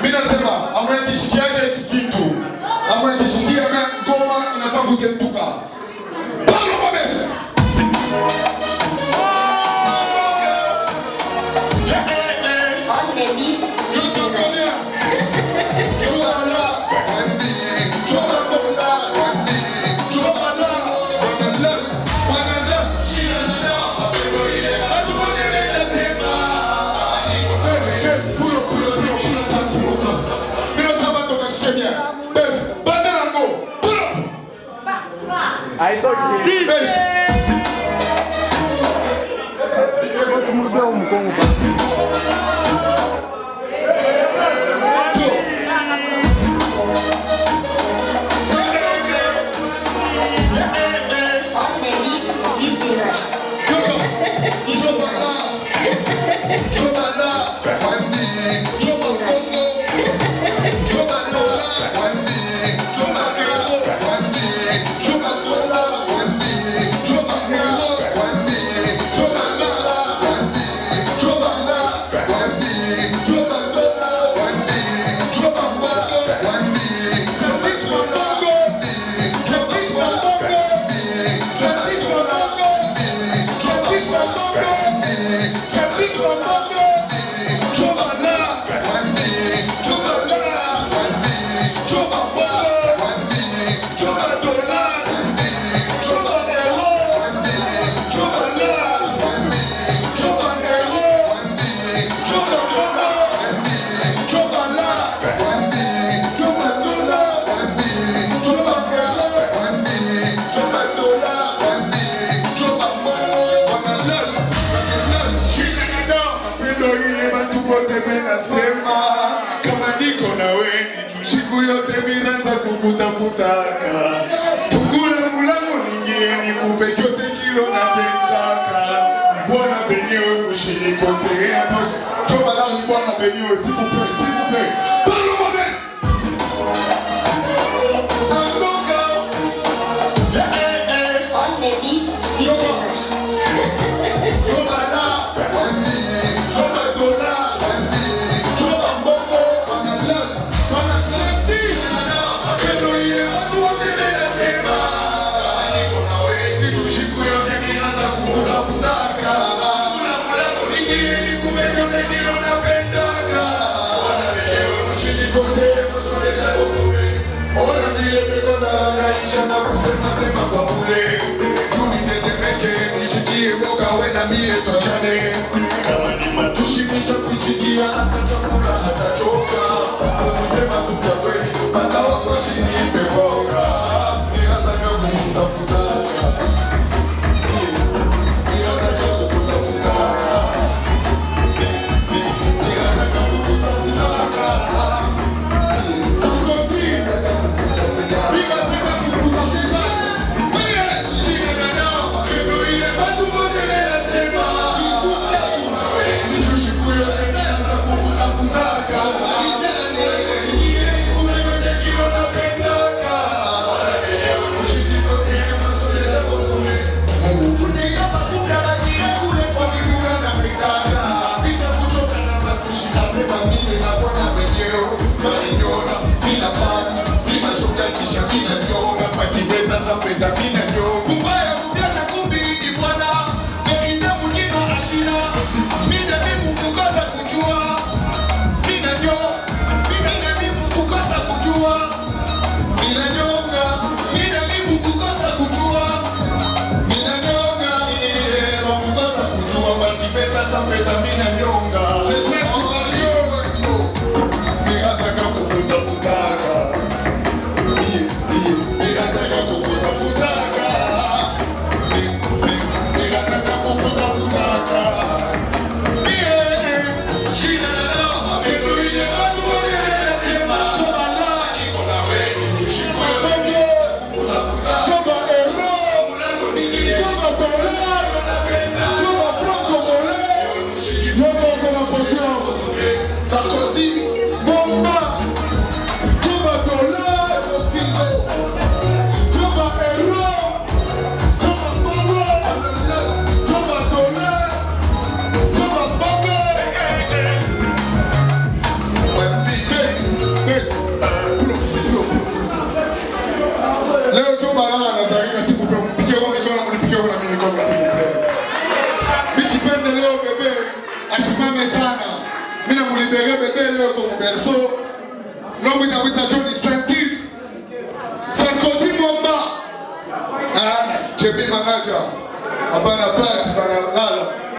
Mimi nasema amwekishikiaje hiki kitu. Amwekishikia ngoma inafaa kutetuka. Paulo Mabese. On the beat, beat rush. On the beat, beat rush. Beat rush. kama niko na weni tu siku yote miranza kukutafutaka fungula mulango ningie nikupe chote kilo napendaka bwana benyewe ushinikosea basi choba lao ni bwana benyewe sikupe sikupe Paulo Mabese On the beat, beat rush. Ona vile peko na naisha na kusema sema kwa bure Juni tetemeke nishikie boga we na mie tochane Kama ni matushi kisha kuchigia hata chakula hata choka Ukusema kuka kweli bata wango shini pebonga Nianza kama kutafutaka Nianza kama kutafutaka Nianza kama kutafutaka Mina nyonga Nianza kukutafutaka Nianza kukutafutaka Nianza kukutafutaka Shida na dawa Mendo ile watu wote wanasema Toba la niko na wewe Tushikwe wewe Kukutafutaka Toba ero Mulango ni Toba dola Napenda Toba proko mole tupende leo bebe asimame sana. Mimi namulibere bebe leo kwa berso. Longo itakuita Johnny Sankis. Sarkozy Mwamba. Ah, Chebi Manaja. Abana Pats, bana lala.